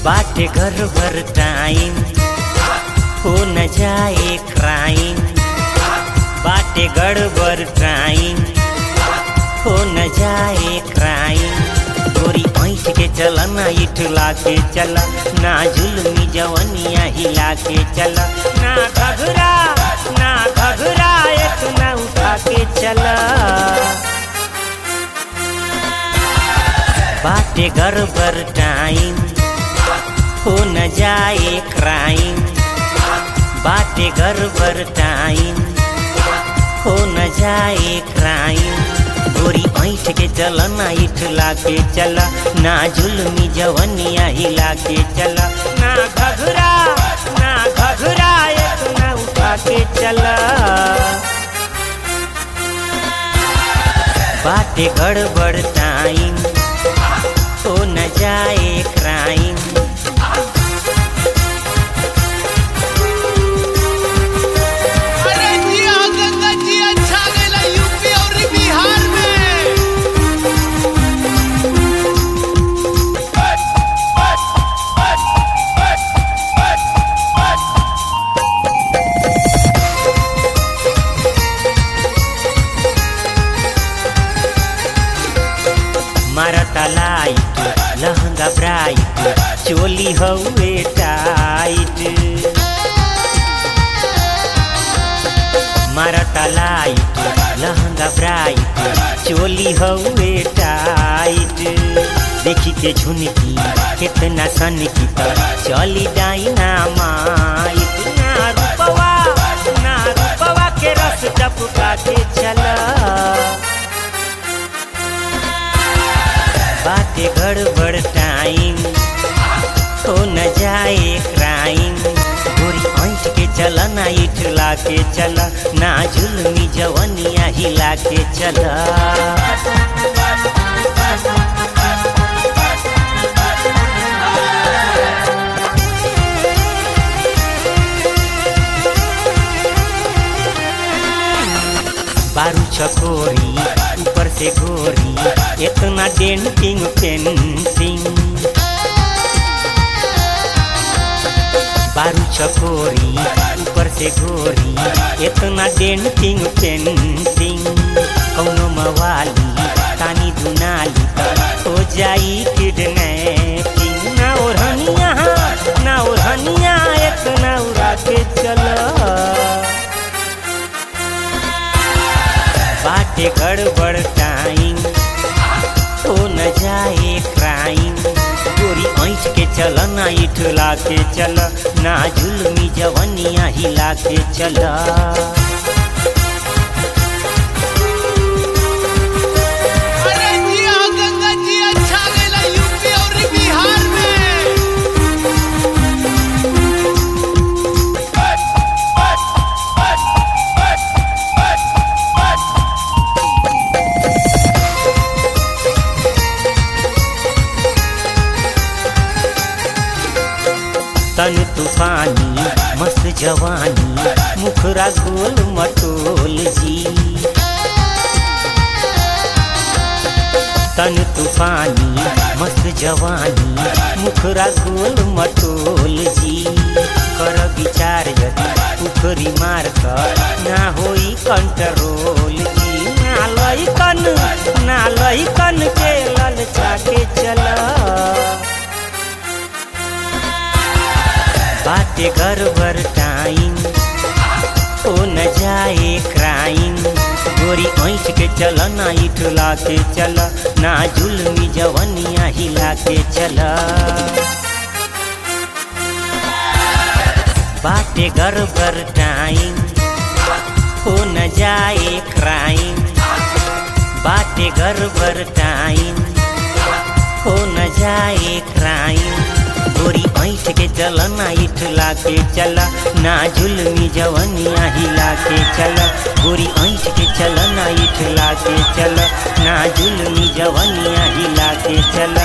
बाटे घर भर टाइम हो न जाए क्राइम बाटे गड़बड़ टाइम हो न जाए क्राइम गोरी ऐठ के चल ना इठला के चल ना जुलमी जवनिया हिला के चल ना घघरा ना घघरा एक ना उठा के चल बाटे गड़बड़ टाइम हो न जाए क्राइम बाटे गड़बड़ टाइम हो न जाए क्राइम गोरी ऐठ के चल ना इठला के चल ना जुलमी जवनिया हिला के चल ना घघरा ना घघरा एक ना उठा के चल बाटे गड़बड़ टाइम हो न जाए क्राइम अरे जिया गंगा जी अच्छा गेला यूपी और बिहार में मारता लाइट लहंगा ब्राइट चोली हउए टाइट मारता लाइट लहंगा ब्राइट चोली हउए टाइट देखी के झुनकी कितना सन की चली डाइना माइट ना रूपवा ना रूपवा के रस टपका के चला बाटे गड़बड़ टाइम हो न जाए क्राइम गोरी ऐठ के चल ना इठला के चल ना जुलमी जवनिया हिला के चल बारू चकोरी ऊपर से गोरी इतना डेंटिंग पेंटिंग बारू चकोरी ऊपर से गोरी इतना डेंटिंग पेंटिंग कौनो मवाली तानी दुनाली हो जाई किडनैपिंग ना ओढ़निया ना ओढ़निया इतना उड़ा के चलो बाटे गड़बड़ टाइम हो न जाए क्राइम गोरी ऐठ के चल ना इठला के चल ना जुलमी जवनिया हिला के चल अरे जिया गंगा जी अच्छा गेला यूपी और बिहार में तन तूफानी मस्त जवानी मुखरा गोल मटोल जी तन तूफानी मस्त जवानी मुखरा गोल मटोल जी कर विचार यदि उखरी मार कर ना होई कंट्रोल जी ना लइकन ना लइकन के ललचा के चला बाटे गड़बड़ टाइम हो न जाए क्राइम गोरी ऐठ के चल ना इठला के चल ना जुलमी जवनिया हिला के चल बाटे गड़बड़ टाइम हो न जाए क्राइम बाटे गड़बड़ टाइम हो न जाए क्राइम गोरी ऐठ के चल ना इठला के चल ना जुलमी जवनिया हिला के चल गोरी ऐठ के चल ना इठला के चल ना जुलमी जवनिया हिला के चल